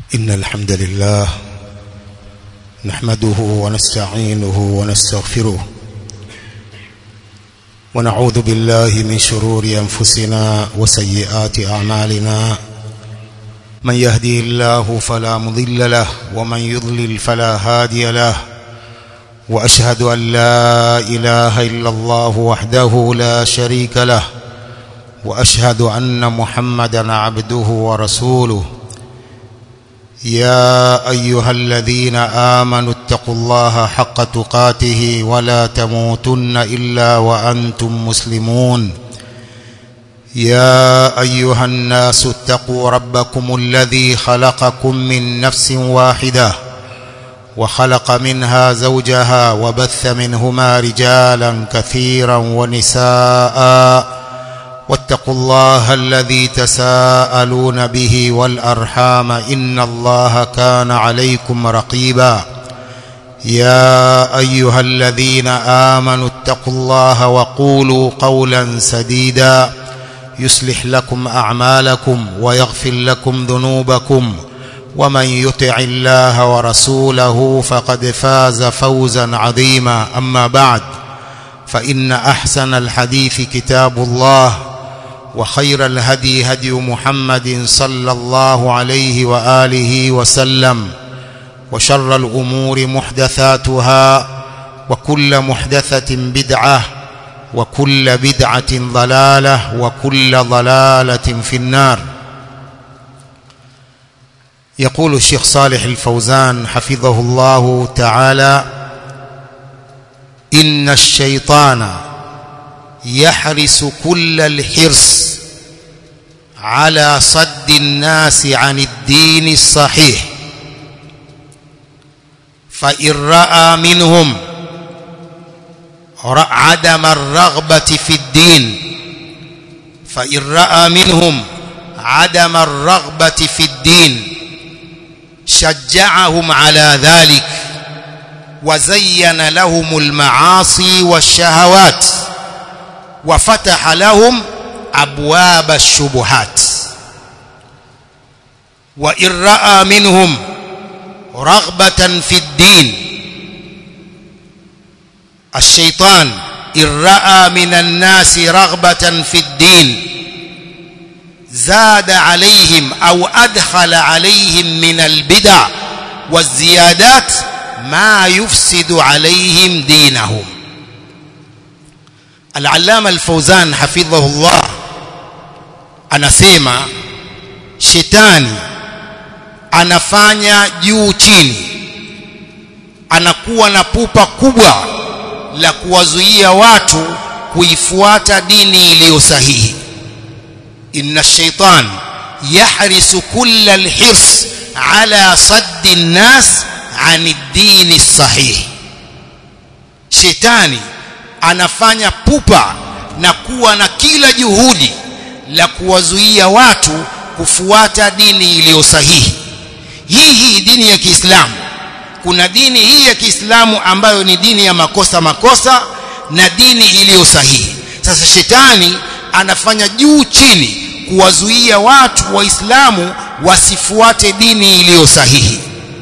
إن الحمد لله نحمده ونستعينه ونستغفره ونعوذ بالله من شرور أنفسنا وسيئات أعمالنا من يهدي الله فلا مضل له ومن يضلل فلا هادي له وأشهد أن لا إله إلا الله وحده لا شريك له وأشهد أن محمدا عبده ورسوله يا أيها الذين آمنوا اتقوا الله حق تقاته ولا تموتن إلا وأنتم مسلمون يا أيها الناس اتقوا ربكم الذي خلقكم من نفس واحدة وخلق منها زوجها وبث منهما رجالا كثيرا ونساء واتقوا الله الذي تساءلون به والأرحام إن الله كان عليكم رقيبا يا أيها الذين آمنوا اتقوا الله وقولوا قولا سديدا يصلح لكم أعمالكم ويغفر لكم ذنوبكم ومن يطع الله ورسوله فقد فاز فوزا عظيما أما بعد فإن أحسن الحديث كتاب الله وخير الهدي هدي محمد صلى الله عليه وآله وسلم وشر الأمور محدثاتها وكل محدثة بدعة وكل بدعة ضلالة وكل ضلالة في النار يقول الشيخ صالح الفوزان حفظه الله تعالى إن الشيطان يحرس كل الحرص على صد الناس عن الدين الصحيح فإن رأى منهم عدم الرغبة في الدين فإن رأى منهم عدم الرغبة في الدين شجعهم على ذلك وزين لهم المعاصي والشهوات وفتح لهم أبواب الشبهات وإن رأى منهم رغبة في الدين الشيطان إن رأى من الناس رغبة في الدين زاد عليهم أو أدخل عليهم من البدع والزيادات ما يفسد عليهم دينهم Al-Allama Al-Fauzan hafidhahullah anasema shetani anafanya juu chini anakuwa na pupa kubwa la kuwazuia watu kuifuata dini iliyo sahihi inna shaitan yahrisu kulla alhirs ala saddi an-nas 'an ad-din as-sahih shetani anafanya pupa na kuwa na kila juhudi la kuwazuia watu kufuata dini iliyo sahihi hii hii dini ya Kiislamu kuna dini hii ya Kiislamu ambayo ni dini ya makosa makosa na dini iliyo sahihi sasa shetani anafanya juu chini kuwazuia watu waislamu wasifuate dini iliyo sahihi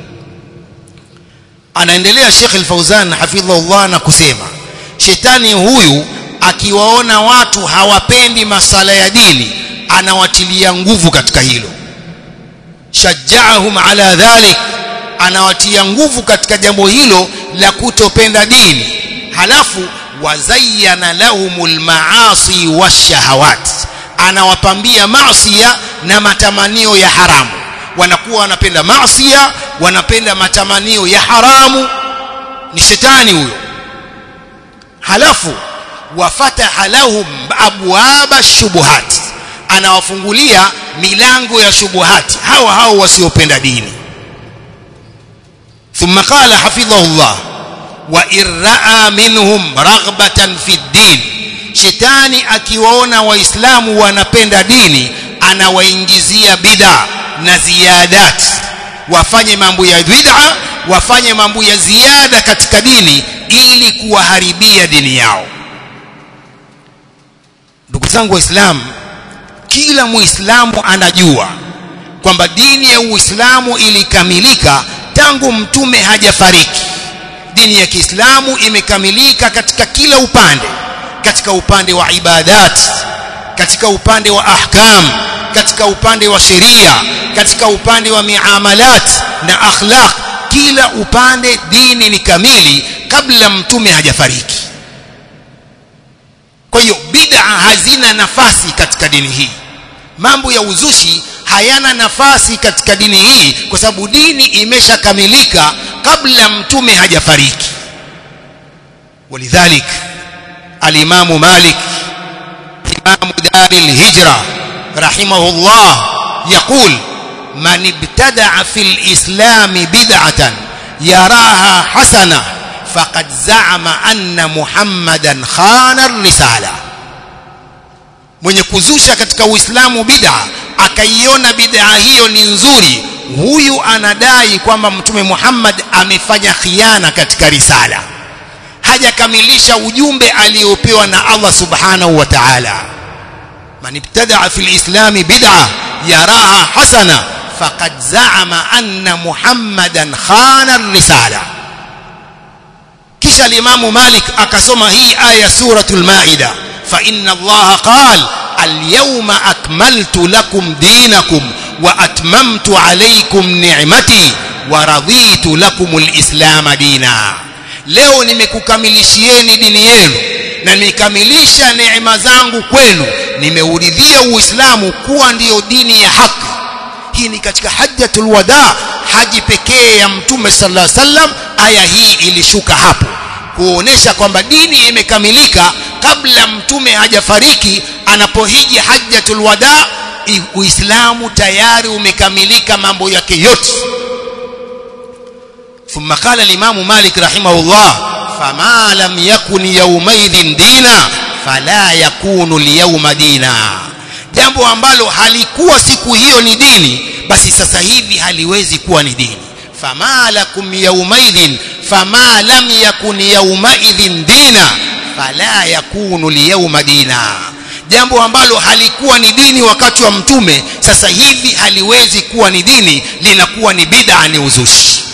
anaendelea Sheikh Al-Fauzan hafidhahullah na kusema shetani huyu akiwaona watu hawapendi masala ya dini anawatilia nguvu katika hilo shajjaahum ala dhalik anawatia nguvu katika jambo hilo la kutopenda dini halafu wazayyana lahumul maasi washahawat anawapambia maasiya na matamanio ya haramu wanakuwa wanapenda maasiya wanapenda matamanio ya haramu ni shetani huyo halafu wafataha lahum abwaba shubuhat anawafungulia milango ya shubuhati hawa hao wasiopenda dini ثم قال حفظه الله وإن رأى منهم رغبة في الدين shetani akiwaona waislamu wanapenda dini anawaingizia bid'a na ziyadat wafanye mambo ya bid'a wafanye mambo ya ziada katika dini ili kuwaharibia dini yao ndugu zangu waislamu kila muislamu anajua kwamba dini ya Uislamu ilikamilika tangu mtume hajafariki dini ya Kiislamu imekamilika katika kila upande katika upande wa ibadat katika upande wa ahkam katika upande wa sheria katika upande wa miamalat na akhlaq kila upande dini ni kamili kabla mtume hajafariki kwa hiyo bid'a hazina nafasi katika dini hii mambo ya uzushi hayana nafasi katika dini hii kwa sababu dini imeshakamilika kabla mtume hajafariki ولذلك الإمام مالك إمام دار الهجرة رحمه الله يقول من ابتدع في الإسلام بدعة يراها حسنة فقد زعم أن محمدا خان الرسالة mwenye kuzusha katika uislamu bid'a akaiona bid'a hiyo ni nzuri huyu anadai kwamba mtume Muhammad amefanya khiana katika risala hajakamilisha ujumbe aliopewa na Allah subhanahu wa ta'ala man ibtada'a fil islam bid'a yaraha hasana faqad za'ama anna muhammadan khana ar-risala kisha al-imamu malik akasoma hii aya suratul maida fa inna allaha qala al-yawma akmaltu lakum dinakum wa atmamtu alaykum ni'mati wa raditu lakum al-islam dina leo nimekukamilishieni dini yenu na nimekamilisha neema zangu kwenu nimeuridhia uislamu kuwa ndiyo dini ya haki hii ni katika hajjatul wada haji pekee ya mtume sallallahu alaihi wasallam aya hii ilishuka hapo kuonesha kwamba dini imekamilika kabla mtume hajafariki anapohiji hajjatul wada uislamu tayari umekamilika mambo yake yote ثم قال الإمام مالك رحمه الله فما لم يكن يومئذ دينا فلا يكون اليوم دينا jambo ambalo halikuwa siku hiyo ni dini basi sasa hivi haliwezi kuwa ni dini fama lakum yaumaidhin fama lam yakun yaumaidhin dina fala yakunu lyauma dina jambo ambalo halikuwa ni dini wakati wa mtume sasa hivi haliwezi kuwa ni dini linakuwa ni bid'a ni uzushi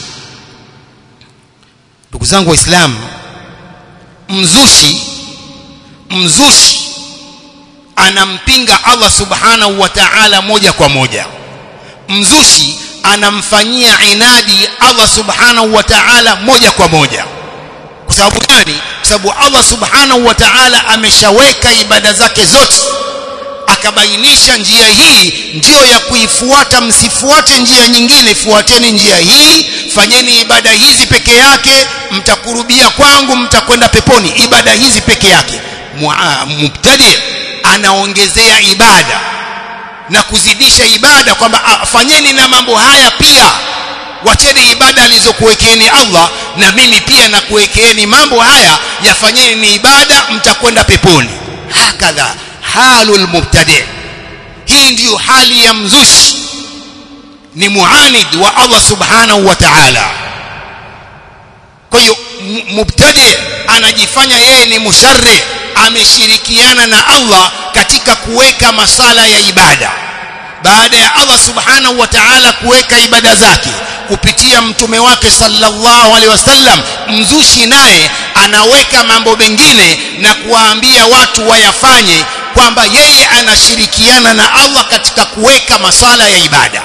ndugu zangu waislamu mzushi mzushi anampinga Allah subhanahu wa ta'ala moja kwa moja mzushi anamfanyia inadi Allah subhanahu wa ta'ala moja kwa moja kwa sababu gani kwa sababu Allah subhanahu wa ta'ala ameshaweka ibada zake zote akabainisha njia hii ndio ya kuifuata msifuate njia nyingine fuateni njia hii fanyeni ibada hizi peke yake mtakurubia kwangu mtakwenda peponi ibada hizi peke yake mubtadi anaongezea ibada na kuzidisha ibada kwamba fanyeni na mambo haya pia wacheni ibada alizokuwekeeni Allah na mimi pia nakuwekeeni mambo haya yafanyeni ni ibada mtakwenda peponi hakadha halul mubtadi hii ndiyo hali ya mzushi ni muanid wa Allah subhanahu wa ta'ala kwa hiyo mubtadi anajifanya yeye ni musharri ameshirikiana na Allah katika kuweka masala ya ibada baada ya Allah subhanahu wa ta'ala kuweka ibada zake kupitia mtume wake sallallahu alaihi wasallam mzushi naye anaweka mambo mengine na kuwaambia watu wayafanye kwamba yeye anashirikiana na Allah katika kuweka masala ya ibada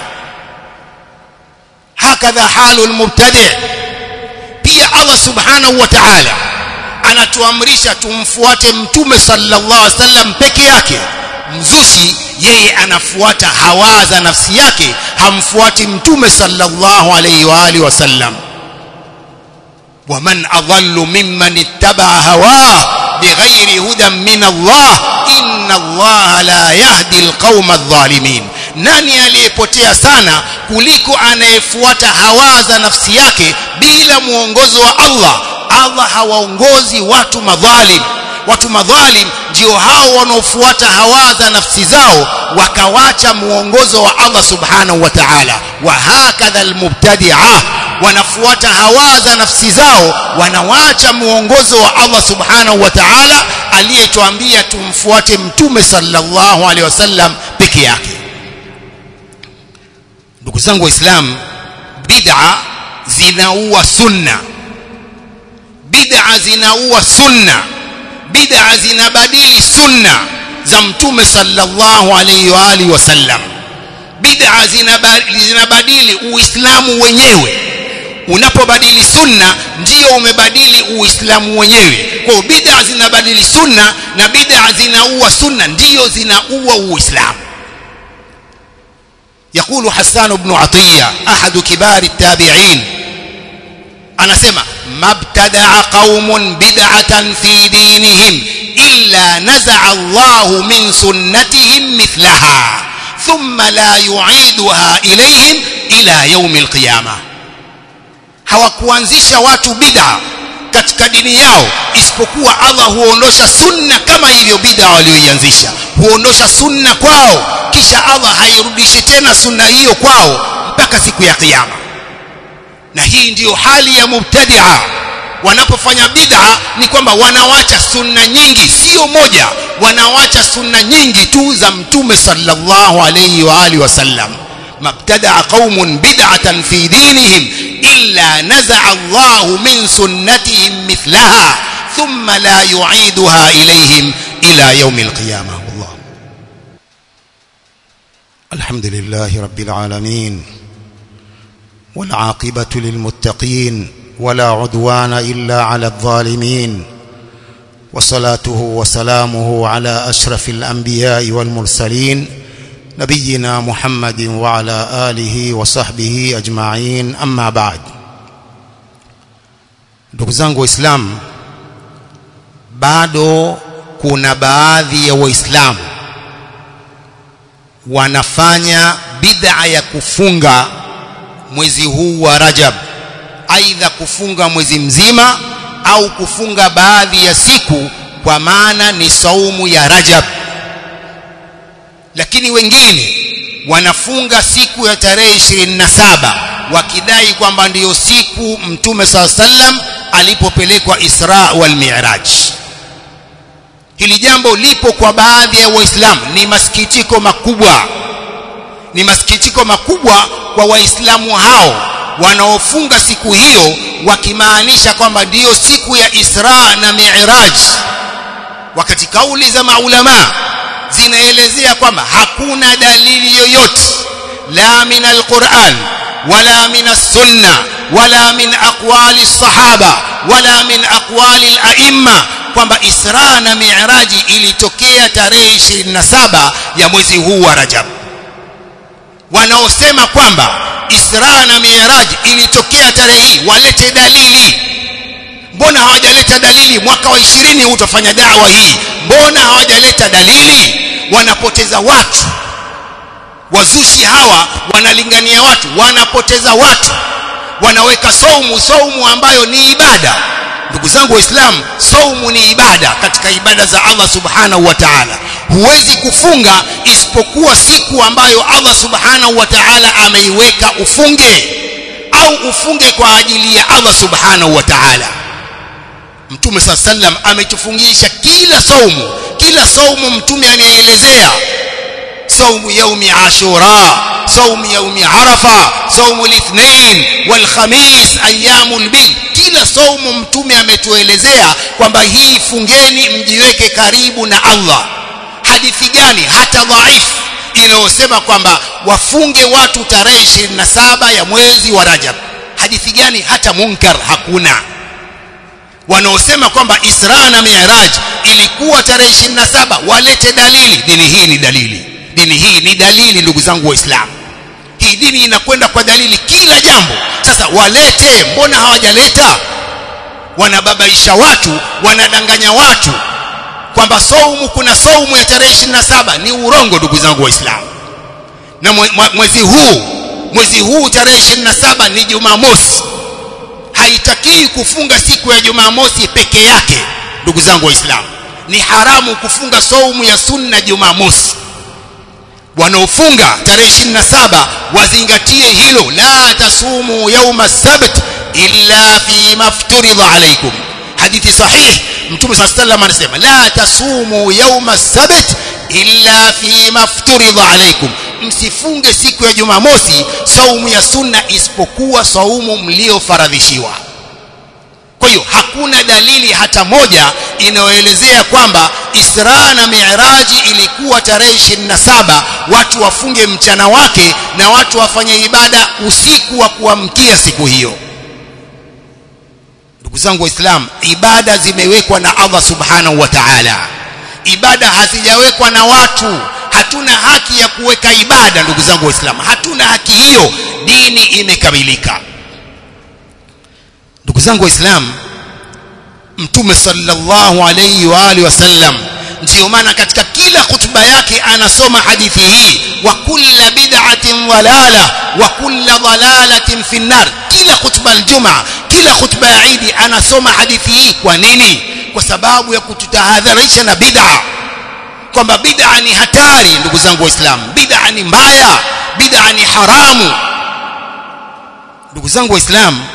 hakadha halul mubtadi pia Allah subhanahu wa ta'ala anatuamrisha tumfuate mtume sallallahu alaihi wasallam peke yake mzushi yeye anafuata hawa za nafsi yake hamfuati mtume sallallahu alaihi wa alihi wasallam ومن أضل ممن اتبع هواه بغير هدى من الله إن الله لا يهدي القوم الظالمين nani aliyepotea sana kuliko anayefuata hawa za nafsi yake bila muongozo wa Allah Allah hawaongozi watu madhalim watu madhalim ndio hao wanaofuata hawa za nafsi zao wakawacha muongozo wa Allah subhanahu wa ta'ala wa hakadha almubtadi'a wanafuata hawa za nafsi zao wanawacha muongozo wa Allah subhanahu wa ta'ala aliyetuambia tumfuate mtume sallallahu alaihi wasallam peke yake ndugu zangu waislamu bid'a zinaua sunna bid'a zinaua sunna bid'a zinabadili sunna za mtume sallallahu alayhi wa alihi wasallam bid'a zinabadili uislamu wenyewe unapobadili sunna ndio umebadili uislamu wenyewe kwa bid'a zinabadili sunna na bid'a zinaua sunna ndio zinaua uislamu يقول حسان بن عطية أحد كبار التابعين أنا سمع ما ابتدع قوم بدعة في دينهم إلا نزع الله من سنتهم مثلها ثم لا يعيدها إليهم إلى يوم القيامة hawakuanzisha watu bid'a katika dini yao isipokuwa Allah huondosha sunna kama hivyo bid'a walioianzisha huondosha sunna kwao kisha Allah hairudishi tena sunna hiyo kwao mpaka siku ya kiyama na hii ndiyo hali ya mubtadi'a wanapofanya bid'a ni kwamba wanawacha sunna nyingi sio moja wanawacha sunna nyingi tu za mtume sallallahu alayhi wa alihi wasallam mabtada'a qaumun bid'atan fi dinihim illa naza'a Allahu min sunnatihim mithlaha thumma la yu'iduha ilayhim ila yawm al-qiyamah Allah الحمد لله رب العالمين والعاقبة للمتقين ولا عدوان إلا على الظالمين وصلاته وسلامه على أشرف الأنبياء والمرسلين نبينا محمد وعلى آله وصحبه أجمعين أما بعد ndugu zangu waislamu bado kuna baadhi ya waislamu wanafanya bid'a ya kufunga mwezi huu wa Rajab aidha kufunga mwezi mzima au kufunga baadhi ya siku kwa maana ni saumu ya Rajab lakini wengine wanafunga siku ya tarehe 27 wakidai kwamba ndiyo siku mtume saa sallam alipopelekwa Isra wal Mi'raj hili jambo lipo kwa baadhi ya waislamu ni masikitiko makubwa ni masikitiko makubwa kwa waislamu hao wanaofunga siku hiyo wakimaanisha kwamba ndiyo siku ya Isra na Mi'raj wakati kauli za maulama zinaelezea kwamba hakuna dalili yoyote la min alquran wala min as-sunna wala min aqwali sahaba wala min aqwali al-a'imma kwamba Isra na Mi'raji ilitokea tarehe 27 ya mwezi huu wa Rajab wanaosema kwamba Isra na Mi'raj ilitokea tarehe hii walete dalili mbona hawajaleta dalili mwaka wa 20 utafanya dawa hii mbona hawajaleta dalili wanapoteza watu wazushi hawa wanalingania watu wanapoteza watu wanaweka saumu saumu ambayo ni ibada ndugu zangu waislamu saumu ni ibada katika ibada za Allah subhanahu wa ta'ala huwezi kufunga isipokuwa siku ambayo Allah subhanahu wa ta'ala ameiweka ufunge au ufunge kwa ajili ya Allah subhanahu wa ta'ala Mtume saa sallam ametufungisha kila saumu kila saumu mtume anaelezea saumu yaumi ashura saumu yaumi arafa saumu lithnain walkhamis ayyamul bid kila saumu mtume ametuelezea kwamba hii fungeni mjiweke karibu na Allah hadithi gani hata dhaifu inayosema kwamba wafunge watu tarehe 27 ya mwezi wa Rajab hadithi gani hata munkar hakuna wanaosema kwamba Isra na Mi'raj ilikuwa tarehe 27 walete dalili dini hii ni dalili dini hii ni dalili ndugu zangu waislamu hii dini inakwenda kwa dalili kila jambo sasa walete mbona hawajaleta wanababaisha watu wanadanganya watu kwamba saumu kuna saumu ya tarehe 27 ni urongo ndugu zangu waislamu na mwezi huu mwezi huu tarehe 27 ni Jumamosi haitakii kufunga siku ya Jumamosi peke yake ndugu zangu waislamu ni haramu kufunga saumu ya sunna Jumamosi wanaofunga tarehe 27 wazingatie hilo la tasumu yauma sabt illa fi mafturidha alaikum hadithi sahih mtume صلى الله عليه وسلم anasema la tasumu yauma sabt illa fi mafturidha alaikum msifunge siku ya Jumamosi saumu ya sunna isipokuwa saumu mliofaradhishiwa kwa hiyo hakuna dalili hata moja inayoelezea kwamba Isra na Mi'raji ilikuwa tarehe 27 watu wafunge mchana wake na watu wafanye ibada usiku wa kuamkia siku hiyo ndugu zangu waislamu ibada zimewekwa na Allah subhanahu wa ta'ala ibada hazijawekwa na watu hatuna haki ya kuweka ibada ndugu zangu waislamu hatuna haki hiyo dini imekamilika ndugu zangu waislamu mtume sallallahu alayhi wa alihi wasallam ndio maana katika kila hutuba yake anasoma hadithi hii wa kulla bid'atin dalala wa kulla dalalatin fi nar kila hutuba aljuma kila hutuba ya Eid anasoma hadithi hii kwa nini kwa sababu ya kututahadharisha na bid'a kwamba bid'a ni hatari ndugu zangu waislamu bid'a ni mbaya bid'a ni haramu ndugu zangu waislamu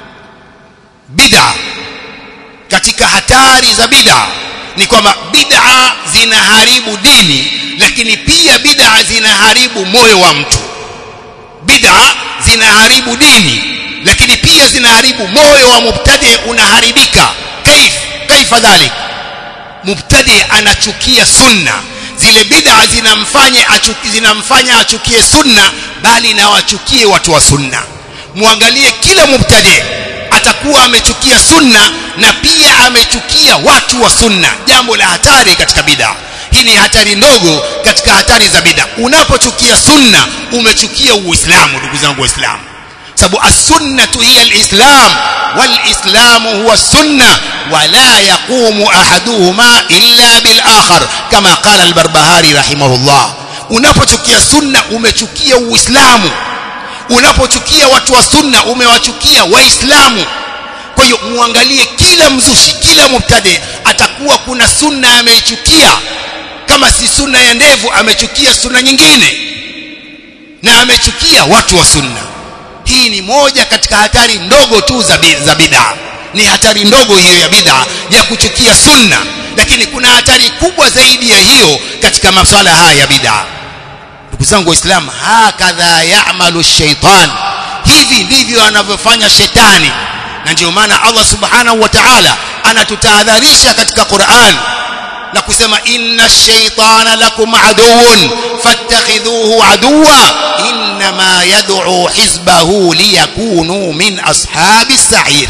bid'a katika hatari za bid'a ni kwamba bid'a zinaharibu dini lakini pia bid'a zinaharibu moyo wa mtu bid'a zinaharibu dini lakini pia zinaharibu moyo wa mubtadi unaharibika kaif kaifa dhalik mubtadi anachukia sunna zile bid'a zinamfanya achuki, zinamfanya achukie sunna bali na wachukie watu wa sunna muangalie kila mubtadi atakuwa amechukia sunna na pia amechukia watu wa sunna jambo la hatari katika bid'a hii ni hatari ndogo katika hatari za bid'a unapochukia sunna umechukia uislamu ndugu zangu waislamu sababu as-sunnatu hiya al-islam wal-islamu huwa sunna wala yaqumu ahaduhuma illa bil akhar kama qala al-barbahari rahimahullah unapochukia sunna umechukia uislamu unapochukia watu wa sunna umewachukia waislamu kwa hiyo muangalie kila mzushi kila mubtadi atakuwa kuna sunna ameichukia kama si sunna ya ndevu amechukia sunna nyingine na amechukia watu wa sunna hii ni moja katika hatari ndogo tu za za bid'a ni hatari ndogo hiyo ya bid'a ya kuchukia sunna lakini kuna hatari kubwa zaidi ya hiyo katika masuala haya ya bid'a ndugu zangu waislamu hakadha ya'malu shaitan hivi ndivyo anavyofanya shetani na ndio maana Allah subhanahu wa ta'ala anatutahadharisha katika Qur'an na kusema inna ash-shaytana lakum aduwwun fattakhidhuhu aduwwa inma yad'u hizbahu liyakunu min ashabis sa'ir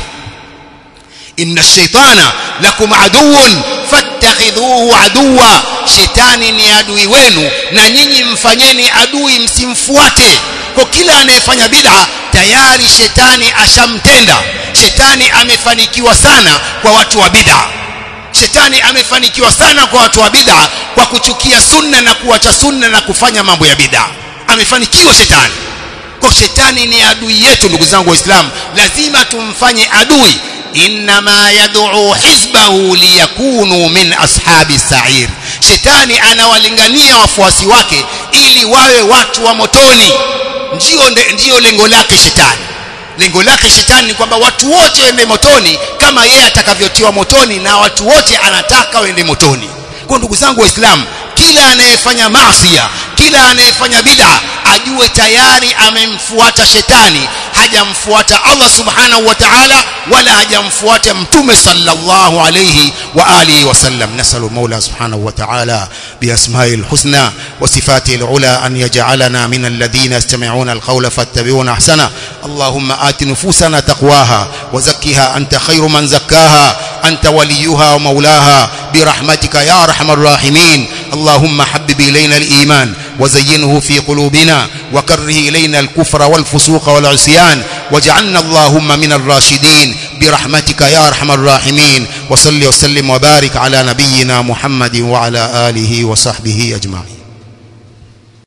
inna ash-shaytana lakum aduwwun fattakhidhuhu aduwwa shetani ni adui wenu na nyinyi mfanyeni adui msimfuate kwa kila anayefanya bid'a tayari shetani ashamtenda shetani amefanikiwa sana kwa watu wa bid'a shetani amefanikiwa sana kwa watu wa bid'a kwa kuchukia sunna na kuacha sunna na kufanya mambo ya bid'a amefanikiwa shetani kwa shetani ni adui yetu ndugu zangu waislamu lazima tumfanye adui inma yad'u hizbahu liyakunu min ashabi sa'ir shetani anawalingania wafuasi wake ili wawe watu wa motoni ndio ndio lengo lake shetani lengo lake shetani ni kwamba watu wote waende motoni kama yeye atakavyotiwa motoni na watu wote anataka waende motoni kwa ndugu zangu waislamu kila anayefanya maasiya kila anayefanya bid'a ajue tayari amemfuata shetani hajamfuata Allah subhanahu wa ta'ala wala hajamfuata mtume sallallahu alayhi wa alihi wasallam nasalu maula subhanahu wa ta'ala biasma'i alhusna wa sifati alula an yaj'alana min alladhina yastami'una alqawla fattabi'una ahsana allahumma ati nufusana taqwaha wa zakkiha anta khayru man zakkaha anta waliyuha wa maulaha برحمتك يا ارحم الراحمين اللهم حبب الينا الايمان وزينه في قلوبنا وكره الينا الكفر والفسوق والعصيان واجعلنا اللهم من الراشدين برحمتك يا ارحم الراحمين وصل وسلم وبارك على نبينا محمد وعلى اله وصحبه اجمعين